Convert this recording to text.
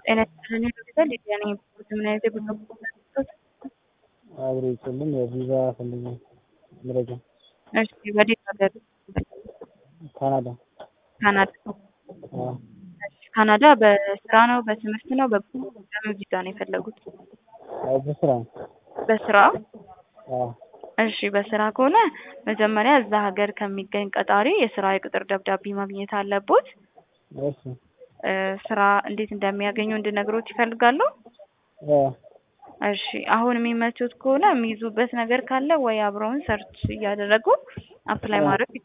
ጤና ይስጥልኝ ሆስፒታል ሊዲያ ነኝ። ምን አይነት የጉዞ ፕሮሰስ? አብሮ ይችልም የቪዛ ፈልጌ መረጃ እሺ፣ ወዴት ሀገር? ካናዳ ካናዳ። አዎ እሺ፣ ካናዳ በስራ ነው በትምህርት ነው በምን ቪዛ ነው የፈለጉት? አይ በስራ ነው በስራ አዎ እሺ በስራ ከሆነ መጀመሪያ እዛ ሀገር ከሚገኝ ቀጣሪ የስራ የቅጥር ደብዳቤ ማግኘት አለቦት። እሺ እ ስራ እንዴት እንደሚያገኙ እንድነግሮት ይፈልጋሉ? አዎ እሺ አሁን የሚመቹት ከሆነ የሚይዙበት ነገር ካለ ወይ አብረውን ሰርች እያደረጉ አፕላይ ማድረግ